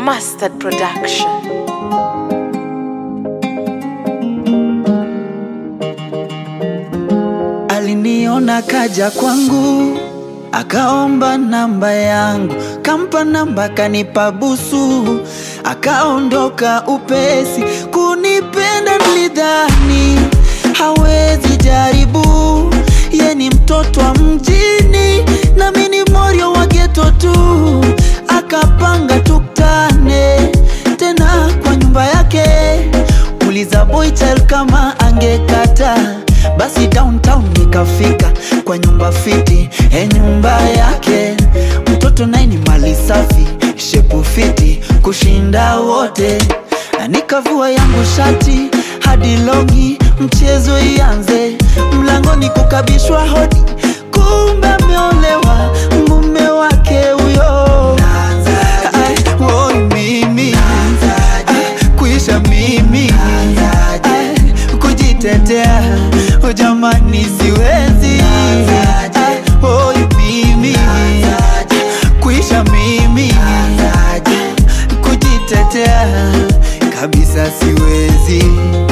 Mustard Production. Aliniona kaja kwangu, akaomba namba yangu, kampa namba, kanipa busu, akaondoka upesi. Kunipenda nilidhani hawezi jaribu, ye ni mtoto wa mjini, nami ni morio wa geto tu. Akapanga tuktane tena kwa nyumba yake, uliza boy child kama angekata basi downtown nikafika kwa nyumba fiti e nyumba yake mtoto naye ni mali safi shepu fiti kushinda wote na nikavua yangu shati hadi longi mchezo ianze mlangoni kukabishwa hodi kumbe ameolewa mume wake huyo Ai, woi mimi Ai, kuisha mimi Ai, kujitetea oh jamani siwezi Ai, woi mimi kuisha mimi kujitetea kabisa siwezi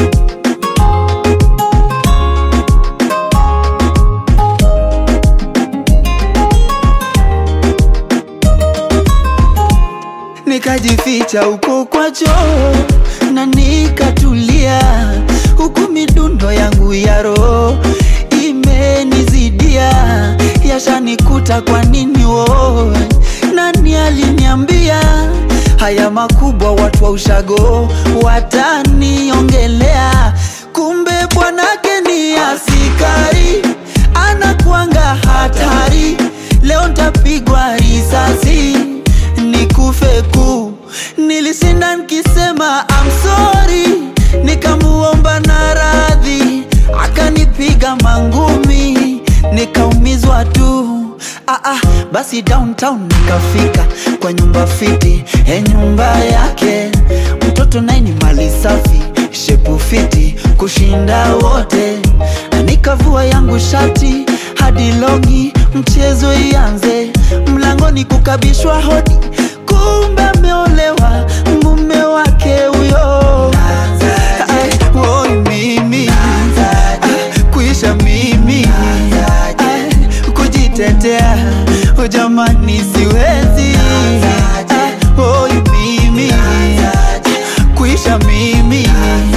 nikajificha huko kwa choo na nikatulia, huku midundo yangu ya roho imenizidia, yashanikuta kwa nini wo? Nani aliniambia haya makubwa, watu wa ushago wataniongelea? Kumbe bwanake ni askari, anakuanga hatari. Leo ntapigwa risasi nikufe ku nilishinda nikisema I'm sorry, nikamuomba na radhi, akanipiga mangumi, nikaumizwa tu. Ah, ah, basi downtown nikafika kwa nyumba fiti e nyumba yake mtoto naye ni mali safi shepu fiti kushinda wote na nikavua yangu shati hadi longi mchezo ianze mlangoni kukabishwa hodi kumbe ameolewa mume wake huyo Ai, woi mimi Ai, kuisha mimi Ai, kujitetea oh jamani siwezi Ai, woi mimi kuisha mimi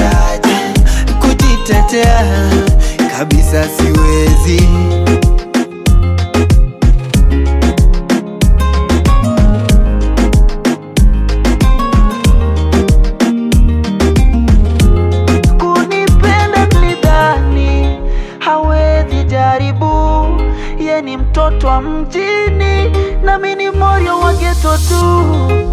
kujitetea kabisa siwezi kunipenda nilidhani hawezi jaribu, ye ni mtoto wa mjini, nami ni moyo wa geto tu.